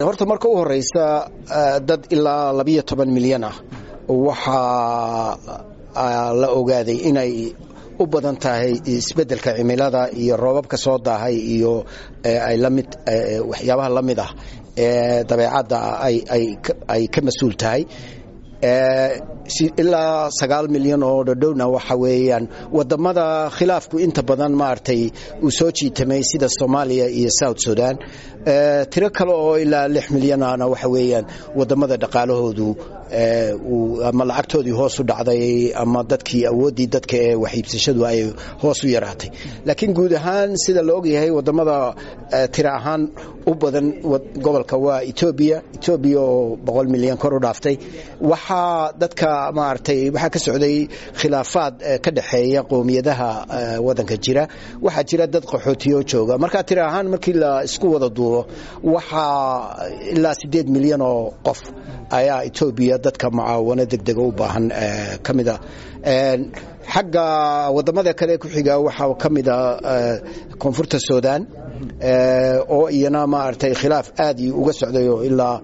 horta marka u horeysa dad ilaa labiyo toban milyan ah waxaa la ogaaday inay u badan tahay isbeddelka cimilada iyo roobabka soo daahay iyo ay lamid waxyaabaha la mid ah ee dabeecadda ay ka mas-uul tahay ilaa sagaal milyan oo dhodhowna waxa weeyaan wadamada khilaafku inta badan maaragtay uu soo jiitamay sida soomaaliya iyo south sudan tiro kale oo ilaa lix milyanana waxa weeyaan wadamada dhaqaalahoodu ama lacagtoodii hoos u dhacday ama dadkii awooddii dadka ee waxiibsashadu ay hoos u yaraatay laakiin guud ahaan sida la ogyahay wadamada tiro ahaan u badan gobolka waa etoobiya etoobiya oo boqol milyan kor u dhaaftay waxaa dadka maaragtay waxaa ka socday khilaafaad ka dhexeeya qowmiyadaha wadanka jira waxaa jira dad qaxootiyo jooga marka tiro ahaan markii la isku wada duubo waxaa ilaa siddeed milyan oo qof ayaa etoobiya dadka mucaawano degdega u baahan ka mida xagga wadamada kale ku xiga waxaa ka mida koonfurta sudan oo iyana maaragtay khilaaf aad uga socday oo ilaa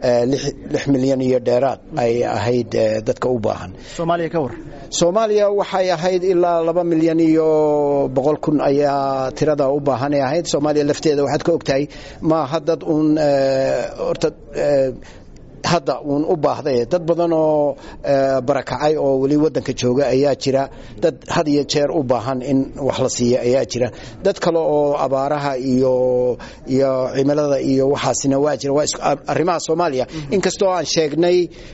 lix milyan iyo dheeraad ay ahayd dadka u baahan soomaaliya ka war soomaaliya waxay ahayd ilaa laba milyan iyo boqol kun ayaa tirada u baahan ay ahayd soomaaliya lafteeda waxaad ka ogtahay maaha dad uun horta hadda uun u baahday dad badan oo barakacay oo weli wadanka jooga ayaa jira dad had iyo jeer u baahan in wax la siiya ayaa jira dad kale oo abaaraha iyo iyo cimilada iyo waxaasina waa jira waa arrimaha soomaaliya inkastoo aan sheegnay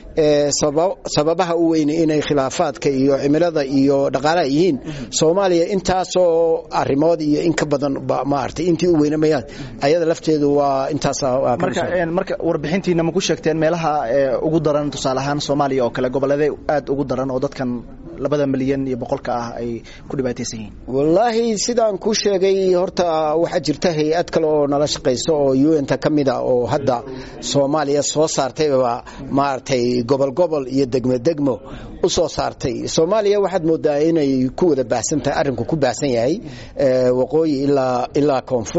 sababaha u weyne inay khilaafaadka iyo cimilada iyo dhaqaalaha yihiin soomaaliya intaasoo arrimood iyo in ka badan maaragtay intii u weyne mayaan ayada lafteedu waa intaas marka warbixintiina ma ku sheegteen meelaha ugu daran tusaale ahaan soomaaliya oo kale gobolladee aad ugu daran oo dadkan labada milyan iyo boqolka ah ay ku dhibaataysan yihiin wallaahi sidaan kuu sheegay horta waxaa jirta hay-ad kale oo nala shaqayso oo un-ta ka mid a oo hadda soomaaliya soo saartayba maaragtay gobol gobol iyo degmo degmo u soo saartay soomaaliya waxaad moodaa inay ku wada baahsan tahay arrinku ku baahsan yahay waqooyi ilaa ilaa koonfur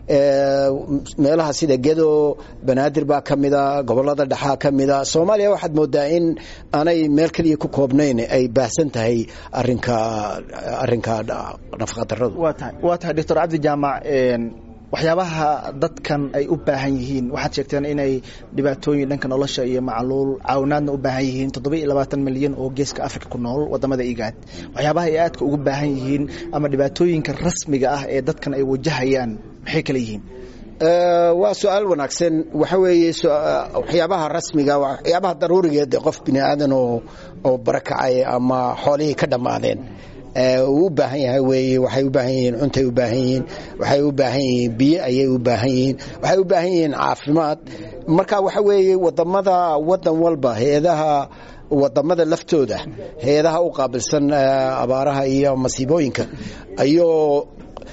meelaha sida gedo banaadir baa ka mida gobolada dhexaa ka mida soomaaliya waxaad moodaa in aanay meel keliya ku koobnayn ay baahsan tahay arinka arinka nafaqadaradu waa tahay waa tahay doctor cabdi jaamac waxyaabaha dadkan ay u baahan yihiin waxaad sheegteen inay dhibaatooyin dhanka nolosha iyo macluul caawinaadna u baahan yihiin toddoba iyo labaatan milyan oo geeska africa ku nool wadamada igaad waxyaabaha ay aadka ugu baahan yihiin ama dhibaatooyinka rasmiga ah ee dadkan ay wajahayaan maxay kale yihiin waa su-aal wanaagsan waxa weeye waxyaabaha rasmiga waxyaabaha daruurigeed qof bini aadan oo oo barakacay ama xoolihii ka dhammaadeen uu u baahan yahay weeye waxay u baahan yihiin cuntay u baahan yihiin waxay u baahan yihiin biyo ayay u baahan yihiin waxay u baahan yihiin caafimaad marka waxa weeye wadamada wadan walba hay-adaha wadamada laftooda hay-adaha u qaabilsan abaaraha iyo masiibooyinka ayuu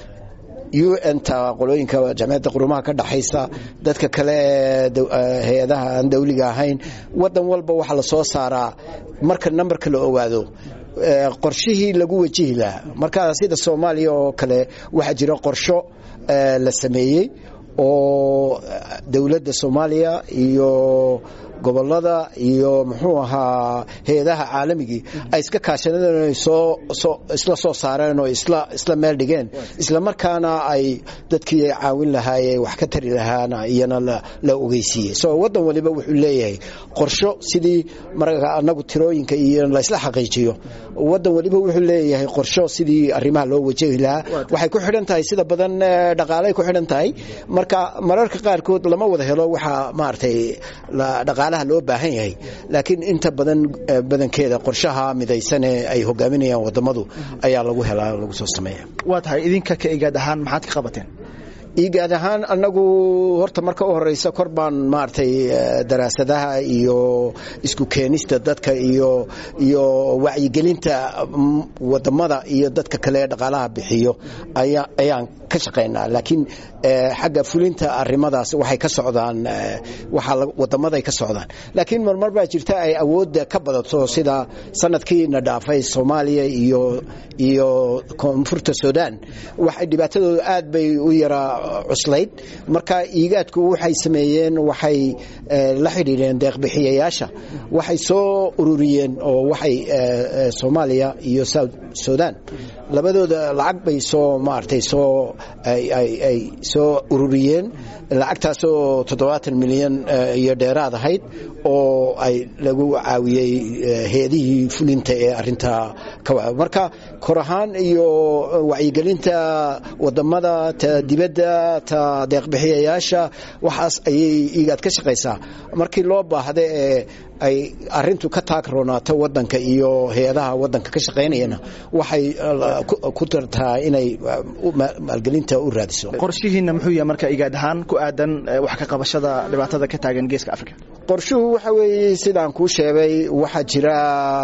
un-ta qolooyinka jamciyadda qurumaha ka dhaxaysa dadka kale ee hay-adaha aan dawliga ahayn wadan walba waxaa la soo saaraa marka nambarka la ogaado qorshihii lagu wajihi lahaa marka sida soomaaliya oo kale waxaa jira qorsho la sameeyey oo dowladda soomaaliya iyo gobolada iyo muxuu ahaa hay-adaha caalamigii ay iska kaashadeen ay soo isla soo saareen oo isla isla meel dhigeen isla markaana ay dadkii ay caawin lahaayee wax ka tari lahaana iyana la ogeysiiyey so wadan waliba wuxuu leeyahay qorsho sidii marka anagu tirooyinka iyo laysla xaqiijiyo wadan waliba wuxuu leeyahay qorsho sidii arrimaha loo wajahi lahaa waxay ku xidhan tahay sida badan dhaqaalay ku xidhan tahay marka mararka qaarkood lama wada helo waxaa maaragtay dhaqaalaha loo baahan yahay laakiin inta badan badankeeda qorshaha midaysan ee ay hogaaminayaan wadamadu ayaa lagu helaa lagu soo sameeya waa tahay idinka ka igaad ahaan maxaad ka qabateen igaad ahaan anagu horta marka u horeysa kor baan maaragtay daraasadaha iyo isku keenista dadka iyo iyo wacyigelinta wadamada iyo dadka kale ee dhaqaalaha bixiyo ayaan ka shaqaynaa laakiin xagga fulinta arimadaas waxay ka socdaan wadamaday ka socdaan laakiin marmar baa jirta ay awoodda ka badato sida sanadkiina dhaafay soomaaliya iyo iyo koonfurta sudan waxay dhibaatadooda aad bay u yaraa cuslayd marka iigaadku waxay sameeyeen waxay la xidhiidheen deeqbixiyayaasha waxay soo ururiyeen oo waxay soomaaliya iyo south sudan labadooda lacag bay soo maaragtay soo ay soo ururiyeen lacagtaasoo toddobaatan milyan iyo dheeraad ahayd oo ay lagu caawiyey heedihii fulinta ee arintaa marka kor ahaan iyo wacyigelinta wadamada ta dibadda ta deeqbixiyayaasha waxaas ayay igaad ka shaqaysaa markii loo baahda ee ay arintu ka taagroonaato wadanka iyo hay-adaha wadanka ka shaqaynayana waxay ku tartaa inay maalgelinta u raadiso qorshihiina muxuu yahay marka igaad ahaan ku aadan wax ka qabashada dhibaatada ka taagan geeska africa qorshuhu waxa weeye sidaan kuu sheegay waxaa jira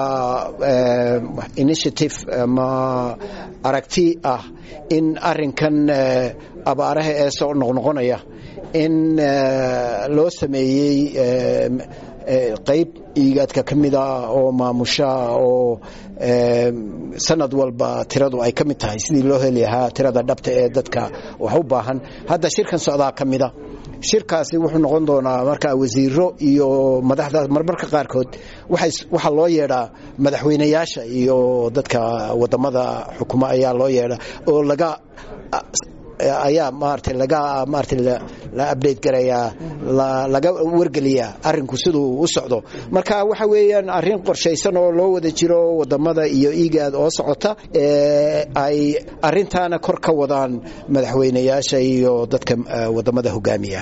initiative ama aragti ah in arinkan abaaraha ee soo noqnoqonaya in loo sameeyey qayb iigaadka ka mida oo maamusha oo sanad walba tiradu ay ka mid tahay sidii loo heli lahaa tirada dhabta ee dadka wax u baahan hadda shirkan socdaa ka mida shirkaasi wuxuu noqon doonaa markaa wasiiro iyo madaxda marmarka qaarkood waxaa loo yeedhaa madaxweynayaasha iyo dadka wadamada xukuma ayaa loo yeedhaa oo laga ayaa maarata laga maarata la update garayaa laga wargeliyaa arinku siduu u socdo marka waxa weeyaan arrin qorshaysan oo loo wada jiro wadamada iyo igaad oo socota ay arintaana kor ka wadaan madaxweynayaasha iyo dadka wadamada hogaamiya